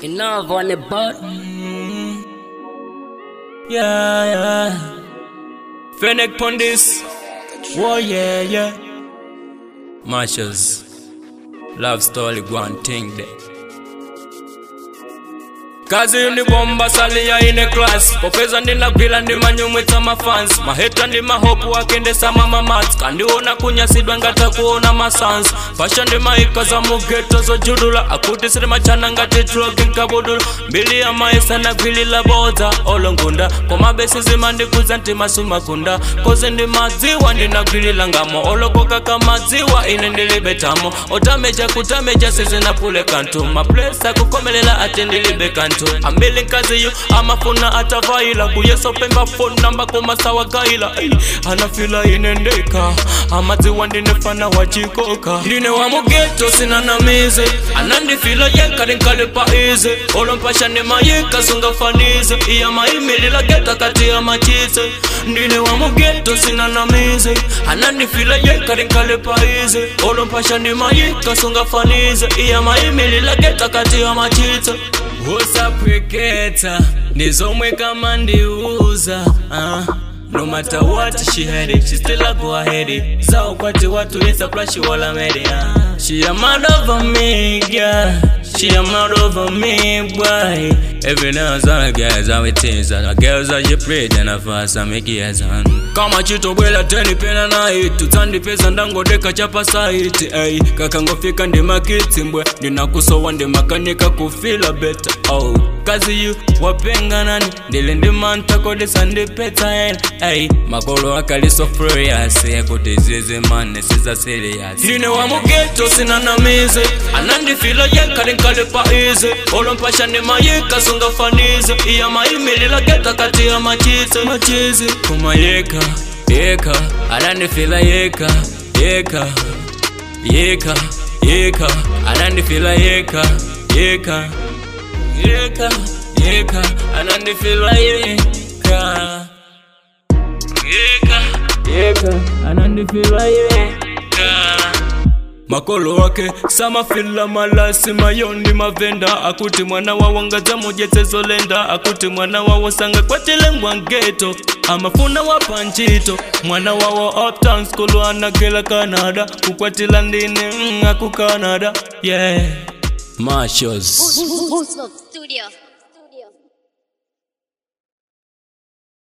Enough on the butt. Yeah, yeah. Fennec Pondis. Oh, yeah, yeah. Marshalls. Love story, go and think that. kazi ndi bomba salia ine class popeza ndinagwira ndi manyumwitsa mafans maheta ndi mahopu akendesa mamamats kandiona kunyasidwa ngata kuona masans fasha ndi maika za mugeto zojudula akuti siri machana ngati troki nkabudula mbili ya maisa nagwilila bodza olongunda komabesi zimandikuza ntimasumagunda kozi ndi madziwa ndinagwilila ngamo olokoka kamadziwa ine ndilibetamo otameja kutameja sizinapule kantu maplesa kukomelela ati ndilibe kantu ambili nkaziyo amafuna atavaila kuyesopemba phone namba komasawagaila anafila inendeka amadziwa ndinefana wachikoka ndine wa mugeto sinanamize anandifila yekalinkalipa ize olompasha ndimayika sungafanize iya maimilila geta kati ya machize ndine wa mugeto sinanamize anandifila yekalinkalipa ize olompasha ndimayika sungafanize iya maimilila geta kati ya machize usapweketa ndizomwe kama ndiuza uh. No matter what she had it, she still a go ahead it. So kwati watu it's a plus she wala media. She a mad over me, yeah. She a mad over me, boy. Every now and then, guys, how it is. And the girls are you pray, then I fast and make it on. Kama chito bwela teni pena na hit Tutandi pesa ndango deka chapa saiti Ay, kakangofika ndi makiti mbwe Ninakusowa ndi makanika kufila better oh. Kazi yu wapenga nani Ndili ndi manta kodisa ndi peta en Ay, makolo akali so furious Ekuti zizi mane siza serious Ndine wa mugeto sinanamize Anandifila yekali nkalipa ize Olompasha ni mayika sungafanize Iya maimilila geta kati ya machize Machize kumayeka yeka anandifila yeka yeka yeka yeka anandifila yeka yeka yeka yeka anandifila yeka yeka yeka anandifila yeka makolo wake samafila malasi mayondi mavenda akuti mwana wawo ngaza mujetezolenda akuti mwana wawo sanga kwatilengwa ngeto amafuna wapanchito mwana wawo uptown school anagela canada kukwatila ndine mm, aku canada yeah Marshalls. Boost Studio.